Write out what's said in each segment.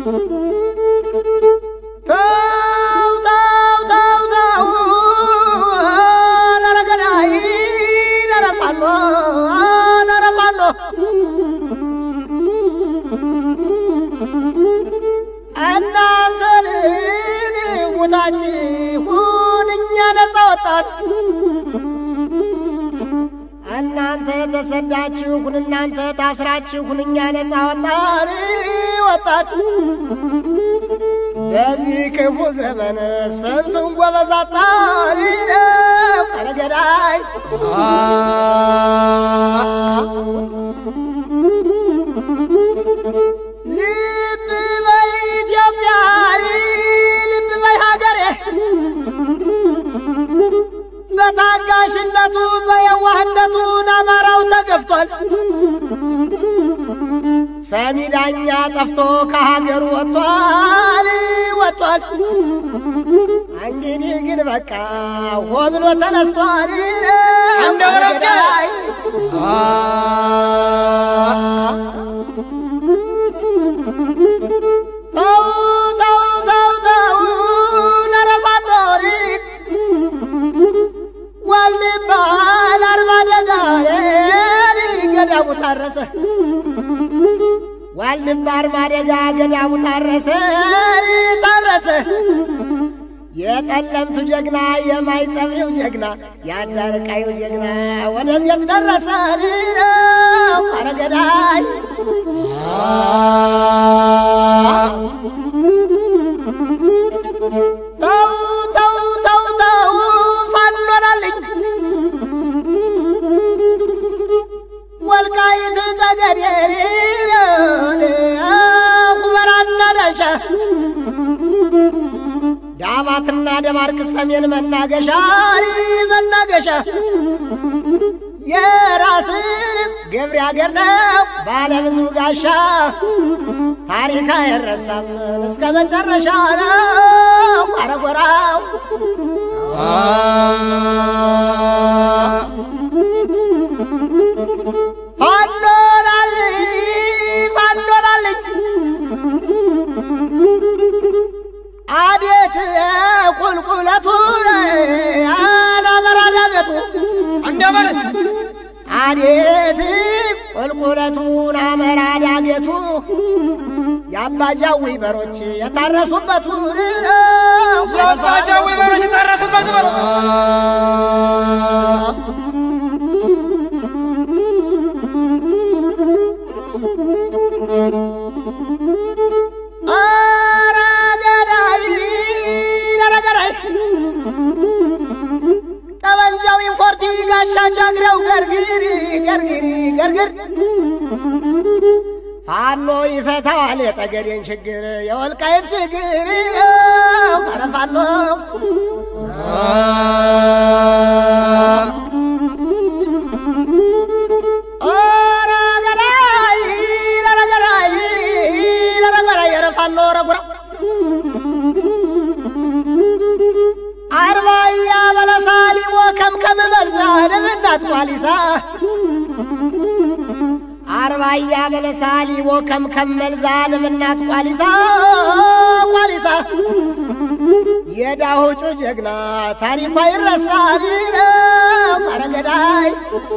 ተው ተው ተው ተው ኧረ ገዳይ ኧረ ፋኖ ኧረ ፋኖ እናንተን ሙታችሁን እኛ ነፃ ወጣን። እናንተ ተሰዳችሁን እናንተ ታስራችሁን እኛ ነፃ ወጣን ወጣን። በዚህ ክፉ ዘመን ስንቱን ጎበዝ አጣን ነው ኧረ ገዳይ ልብ በይ ኢትዮጵያ ልብ በይ ሀገሬ በታጋሽነቱ በየዋህነቱ አማራው ተገፍቷል። ሰሚ ዳኛ ጠፍቶ ከሀገሩ ወጥቷል ወጥቷል። እንግዲህ ግን በቃ ሆ ብሎ ተነስቷል። እንደ ወረደ ገዳይ ተው ተው ተው ተው ኧረ ፋኖ ዋልድባ ለአርባ ደጋሪ ገዳሙ ታረሰ ዋልድባ አርባ ደጋ ገዳሙ ታረሰ ታረሰ የጠለምቱ ጀግና የማይጸብሬው ጀግና የአዳርቃዩ ጀግና ወደዚያት ደረሰ ነው ኧረ ገዳይ ተው ተው ተው ተው ፋኖናልኝ ወልቃይት ጠገዴ ሁመራና ዳንሻ ዳባትና ደባርቅ ሰሜን መናገሻ መናገሻ የራስን ገብሬ አገር ነው ባለብዙ ጋሻ ታሪክ አይረሳም እስከ መጨረሻ ነው አረጎራው ፋኖላልኝ ፋኖላልኝ አቤት ቁልቁለቱ አላበራ ዳገቱ እንደምን አቤት ቁልቁለቱን አመራ ዳገቱ የአባጃዊ በሮች የታረሱበት ነው። የአባጃዊ በሮች የታረሱበት በሮ ኧረ ገዳይ ኧረ ገዳይ ጠበንጃው ኢንፎርቲ ጋሻ ጃግሬው ገርግሪ ገርግሪ ገርግር ፋኖ ይፈታዋል የጠገዴን ችግር የወልቃይት ችግር ነው። ኧረ ፋኖ ኧረ ገዳይ ኧረ ገዳይ ኧረ ገዳይ ኧረ ፋኖ ኧረ ጉራ አርባያ በለሳ ሊሞ ከምከም መልዛ ለምናት ቋሊሳ አርባያ በለሳ ሊሞ ከምከም መልዛ ለምናት ቋሊሳ ቋሊሳ የዳሆጩ ጀግና ታሪኳ ይረሳል ነው ኧረ ገዳይ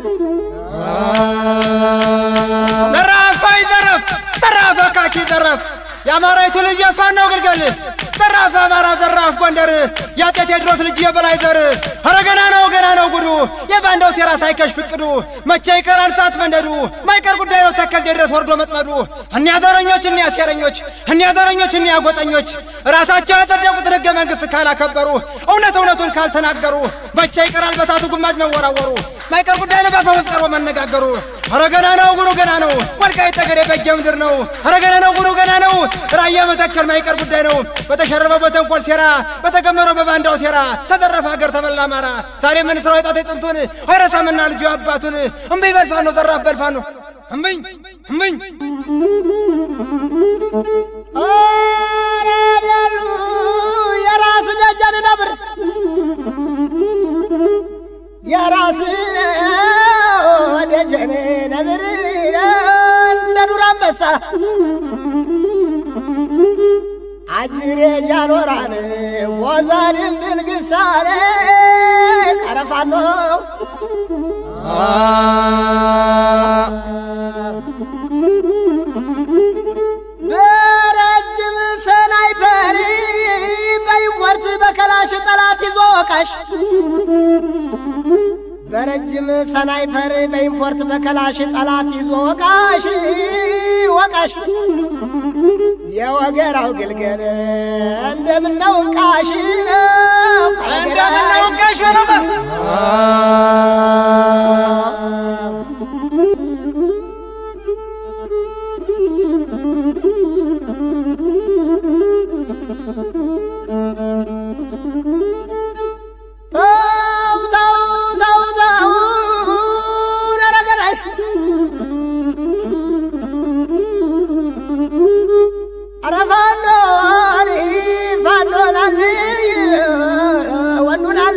ዘራፍ አይ ዘረፍ ዘራፍ አካኪ ዘረፍ የአማራዊቱ ልጅ የፋናው ግልገል ዘራፍ አማራ ዘራፍ ጎንደር የአጤ ቴዎድሮስ ልጅ የበላይ ዘር ኧረ ገና ነው ገና ነው ጉዱ የባንዳው ሴራ ሳይከሽፍ እቅዱ መቼ ይቀራል ሰዓት መንደዱ ማይቀር ጉዳይ ነው ተከዜ ድረስ ወርዶ መጥመዱ እኒያ ዘረኞች እኒያ ሴረኞች እኒያ ዘረኞች እኒያ ጎጠኞች ራሳቸው ያጸደቁትን ሕገ መንግሥት ካላከበሩ እውነት እውነቱን ካልተናገሩ መቼ ይቀራል በሳቱ ጉማጅ መወራወሩ ማይቀር ጉዳይ ነው በአፈሙዝ ቀርቦ መነጋገሩ ኧረ ገና ነው ጉሩ ገና ነው ወልቃይት ጠገዴ በጌ ምድር ነው ኧረ ገና ነው ጉሩ ገና ነው ራያ መተከል ማይቀር ጉዳይ ነው በተሸረበው በተንኮል ሴራ በተገመረው በባንዳው ሴራ ተዘረፈ ሀገር ተበላ አማራ ዛሬ ምን ስራው የጣት ጥንቱን አይረሳምና ልጁ አባቱን እምብኝ በልፋኖ ዘራፍ በልፋኖ እምብኝ እምብኝ ኧረ ደሉ የራስ ደጀን ነብር የራስ ደጀን ነብር እንደ ዱር አንበሳ አጅሬ ጃኖራን ወዛ ድንብል ግሳሌ ቀረፋኖ በረጅም ሰናይፐር በይወርት በከላሽ ጠላት ይዞ ወቃሽ በረጅም ሰናይፐር በኢንፎርት በከላሽ ጠላት ይዞ ወቃሽ ወቃሽ የወገራው ግልገል እንደምነው ቃሽ ነው እንደምነው ቃሽ ነው ተው ተው ተው ተው ነረገራይ ኧረ ፋኖን ፋኖናል ወንዱናል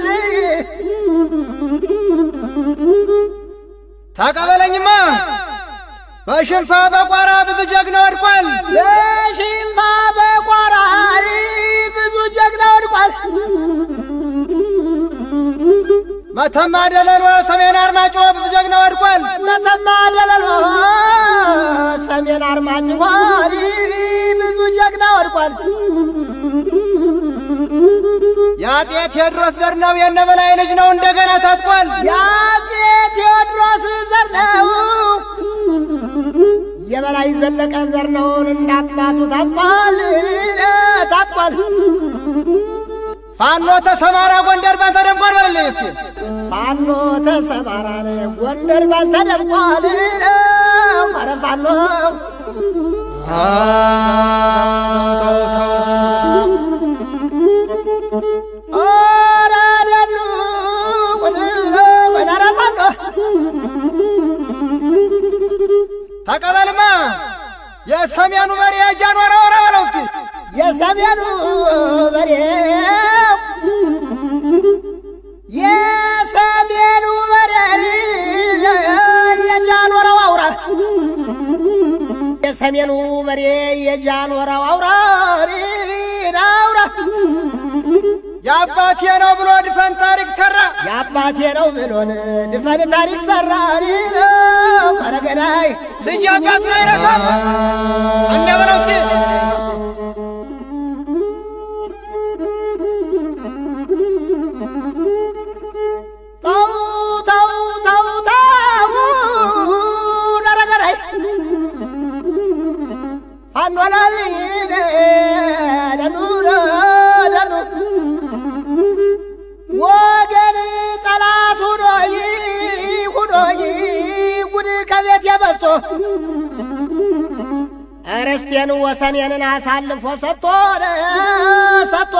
ተቀበለኝማ በሽንፋ በቋራ ብዙ ጀግና ወድቋል። በሽንፋ በቋራሪ ብዙ ጀግና ወድቋል። መተማ ደለሎ ሰሜን አርማጮ ብዙ ጀግና ወድቋል። መተማ ደለሎ ሰሜን አርማጭሆ ብዙ ጀግና ወድቋል። የአፄ ቴዎድሮስ ዘር ነው የነበላይ ልጅ ነው እንደገና ታጥቋል። የአፄ ቴዎድሮስ ዘር ነው የበላይ ዘለቀ ዘር ነውን እንዳባቱ ታጥቋል ታጥቋል። ፋኖ ተሰማራ ጎንደር ባንተ ደምቋል በለልኝ እስኪ ፋኖ ተሰማራን ጎንደር ባንተ ደምቋል ኧረ ፋኖ ኧረ ደኑ ኧረ ፋኖ ተቀበልማ የሰሜኑ በሬ ጃንዋራ ወራ በለው እስኪ የሰሜኑ በሬ የሰሜኑ በሬ የጃኖረው አውራ የሰሜኑ በሬ የጃኖረው አውራ አውራ የአባቴ ነው ብሎ ድፈን ታሪክ ሰራ። የአባቴ ነው ብሎን ድፈን ታሪክ ሰራ ነው አረገናይ ልጅ አባቱን አይረሳም። እንደ በለው እስኪ ተው ተው ተው ተው አረገናይ ፋኖላል ደኑ ደኑ ወገን ጠላት ሁኖይ ሁኖይ ጉድ ከቤት የበዝቶ እርስቴን ወሰኔንን አሳልፎ ሰጥቶ ሰጥቶ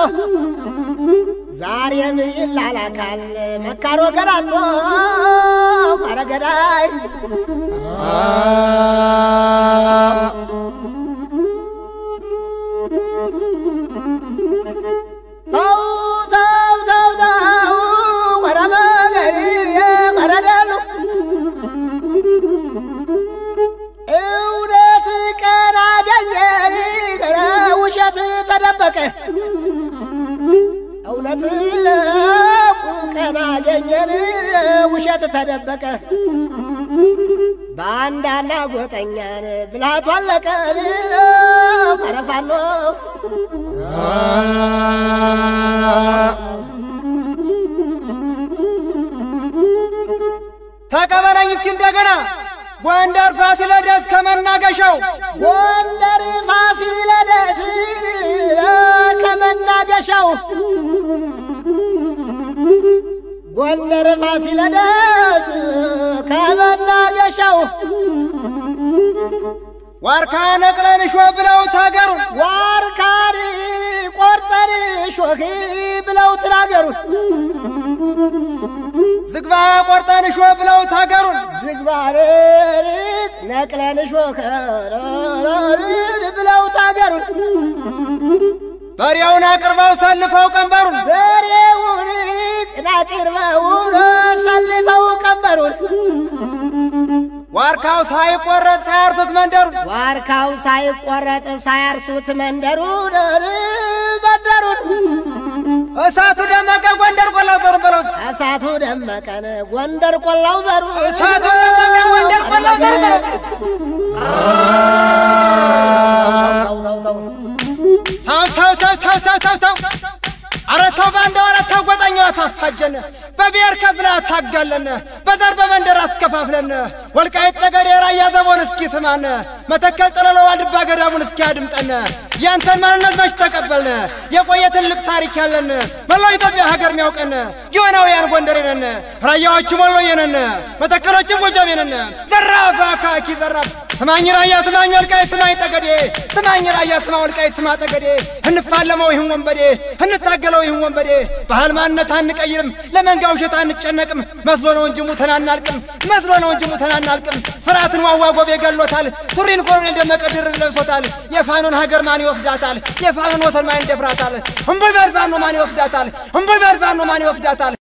ዛሬም ይላላካል መካሮ ገራጦ አረገዳይ ተው ተው ተው ተው ወረ መገሪ ወረደሉ እውነት ቀን አገኘ ውሸት ተደበቀ እውነት ቀን አገኘን ውሸት ተደበቀ በአንዳና ጎጠኛን ብልሃቱ አለቀን ፈረፋኖ ተቀበለኝ እስኪ እንደገና ጎንደር ፋሲለደስ ከመናገሻው ጎንደር ፋሲለደስ ከመናገሻው ጎንደር ፋሲለደስ ከመናገሻው ዋርካ ነቅለን ሾ ብለው ታገሩን ዋርካን ቆርጠን ሾህ ብለው ትናገሩን ዝግባ ቆርጠን ሾ ብለው ታገሩን ዝግባርን ነቅለን ሾህ ብለው ታገሩን በሬውን አቅርበው ሰልፈው ቀንበሩን በሬውን አቅርበውን ሰልፈው ቀንበሩን ዋርካው ሳይቆረጥ ሳያርሱት መንደሩ ዋርካው ሳይቆረጥ ሳያርሱት መንደሩን መንደሩን እሳቱ ደመቀ ጎንደር ቆላው ዘሩ በለው እሳቱ ደመቀን ጎንደር ቆላው ዘሩ እሳቱ ደመቀ ጎንደር ቆላው ዘሩ በለው ተው ተው ተው ተው። ተው ተው ተው ተው ተው አረ ተው ባንዳው አረ ተው ጎጠኛው አታፋጀን በብሔር ከፍለ አታጋለን በዘር በመንደር አትከፋፍለን ወልቃይት ጠገዴ ራያ ዘቦን እስኪ ስማን መተከል ጥለሎ ዋልድባ ገዳሙን እስኪ አድምጠን ያንተን ማንነት መች ተቀበልን የቆየ ትልቅ ታሪክ ያለን መላው ኢትዮጵያ ሀገር ሚያውቀን ጊዮናውያን ጎንደሬ ነን ራያዎችም ወሎዬ ነን መተከሎችም ጎጃሜ ነን ዘራፍ አካኪ ዘራፍ ስማኝ ራያ ስማኝ ወልቃይት ስማኝ ጠገዴ ስማኝ ራያ ስማ ወልቃይት ስማ ጠገዴ እንፋለመው ይህን ወንበዴ እንታገለው ይህን ወንበዴ ባህል ማንነት አንቀይርም ለመንጋ ውሸት አንጨነቅም መስሎ ነው እንጂ ሙተን አናልቅም መስሎ ነው እንጂ ሙተን አናልቅም ፍርሃትን ዋዋ ጎቤ ገሎታል ሱሪን ኮሎኔል ደመቀ ድርብ ለብሶታል የፋኖን ሀገር ማን ይወስዳታል የፋኖን ወሰን ማን ይደፍራታል እምቡይ በርፋኖ ማን ይወስዳታል እምቡይ በርፋኖ ማን ይወስዳታል